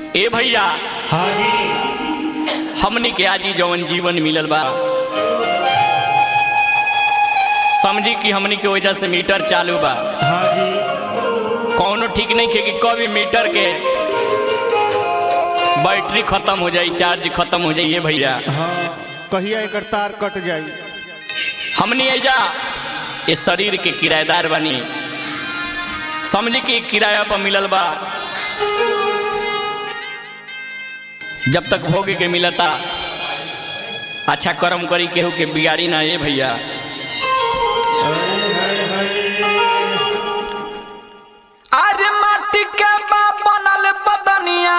ए भैया हाँ जी हमनी के आजी जवन जीवन मिलल बा समझी कि हमनी के वजह से मीटर चालू बा हाँ जी कौनो ठीक नहीं खे कि कभी मीटर के बैटरी खत्म हो जाई चार्ज खत्म हो जाइए भैया हाँ कहिया एकर तार कट जाई हमनी एजा ये शरीर के किराएदार बनी समझी कि किराया पर मिलल बा जब तक भोगे के मिलता अच्छा कर्म करी केहू के बिगाड़ी ना ये भैया अरे माटी के बा बनल बदनिया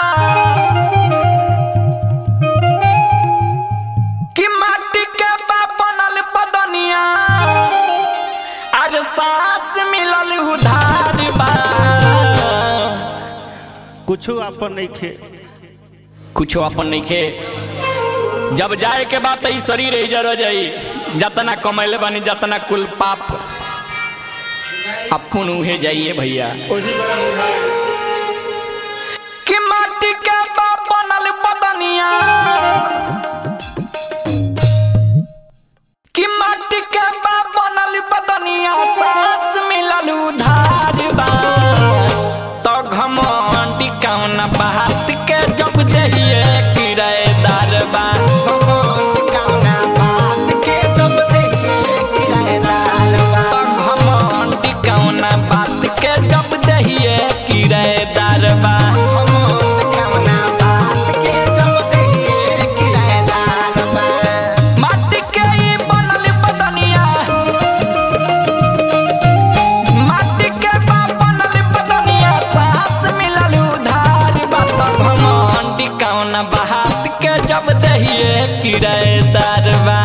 कि माटी के बा बनल बदनिया अरे सांस मिलल उधार बा कुछो आपन नहीं खे कुछो अपन नहीं खे जब जाए के बाद ई शरीर ही जर जाई जतना कमैले बानी जतना कुल पाप अपन उहे जाइए भैया ओही बड़ा बुझाए कि माटी के बा बनल बदनिया कि माटी के बा बनल बदनिया सांस मिलल उधार बा तो घमंडी कौन बात के जब दहिए किराएदार बा तो घमंडी कौन बात के जब दहिए किराएदार बा माटी के ई बनल बदनिया माटी के बा बनल बदनिया सांस मिलल उधार बात घमंडी कौन बात के जब दहिए किराएदार बा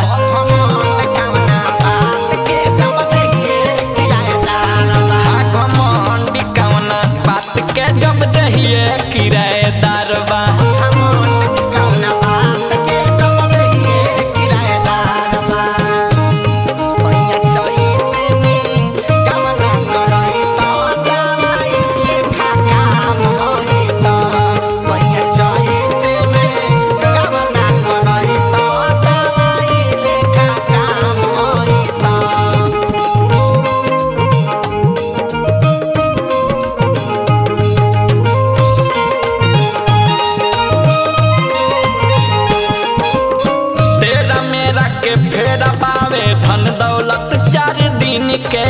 हाँ घमंडी कौन बात के जब दहिए किराएदार बा तेरा मेरा के फेरा पावे धन दौलत चार दिन के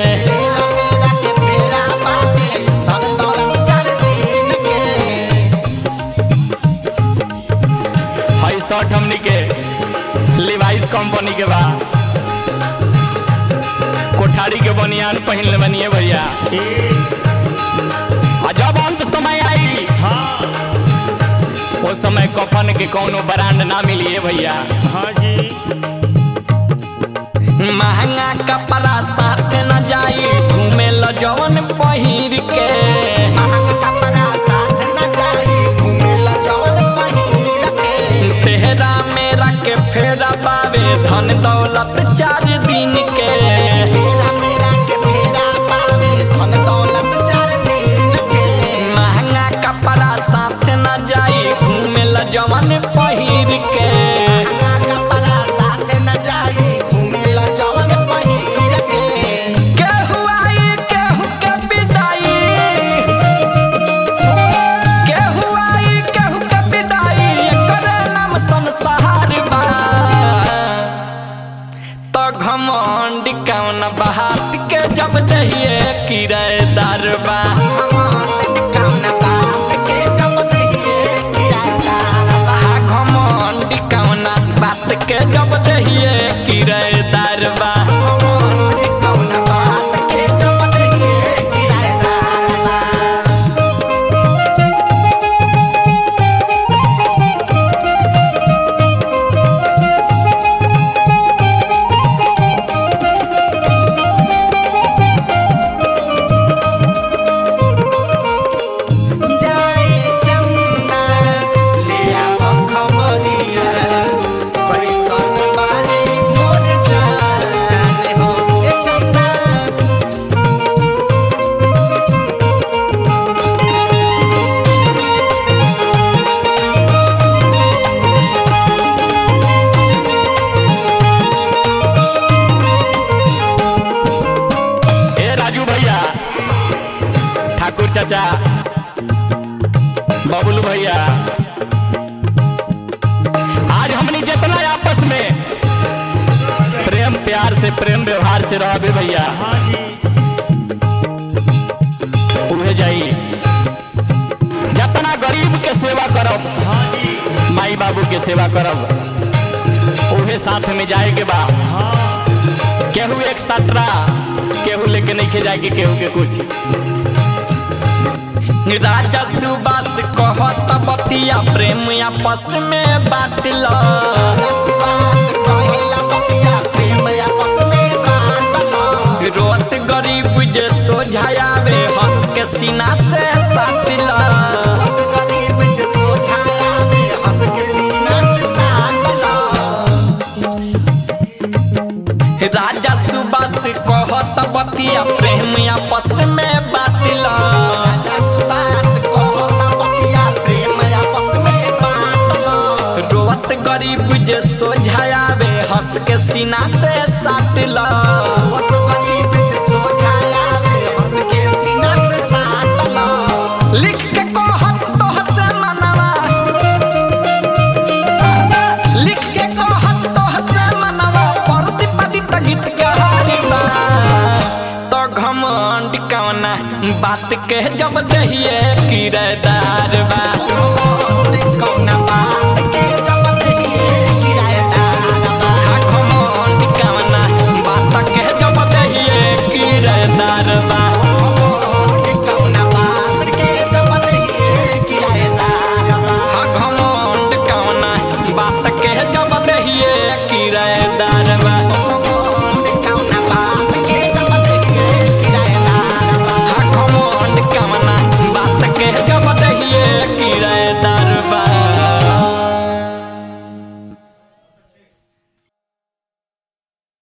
हाई शर्ट हमनी के लिवाइस कंपनी के बा कोठारी के बनियान पहिन ले बनिए भैया आ जब अंत समय आई हाँ वो समय कफन के कोनो ब्रांड ना मिलिए भैया हाँ जी महंगा कपड़ा साथ न जाई घूमे ल जवन पहिर के तेहरा मेरा के फेरा पावे धन दौलत चार दिन के महंगा कपड़ा साथ न जाई घूमे ल जवन पहिर के केहू आई केहू के विदाई केहू आई केहू के विदाई एकर नाम संसार बा तो घमंड कौन बात के जब दहिए किराएदार बा हाँ घमंड कौन बात के जब दहिए किराएदार बा भैया आज हमनी जितना आपस में प्रेम प्यार से प्रेम व्यवहार से रहबे भैया हाँ जी उहे जाई जितना गरीब के सेवा करब हाँ जी माई बाबू के सेवा करब उहे साथ में जाए के बा हाँ केहू एक सटरा केहू लेके नहीं खे जाएगी केहू के कुछ राजा सुबास कहत बतिया प्रेम आपस में बाटल रोत गरीब जे सोझायावे हंस के सीना से साटिल राजा सुबास कहत बतिया प्रेम आपस में बाटल रोत गरीब जे सोझायावे हंस के सीना से साटिल लिख के कहत तोह से मनवा लिख के कहत तोह से मनवा परति पतित गीत गहारी बा तो घमंड कवना बात के जब दहिए किरदार बा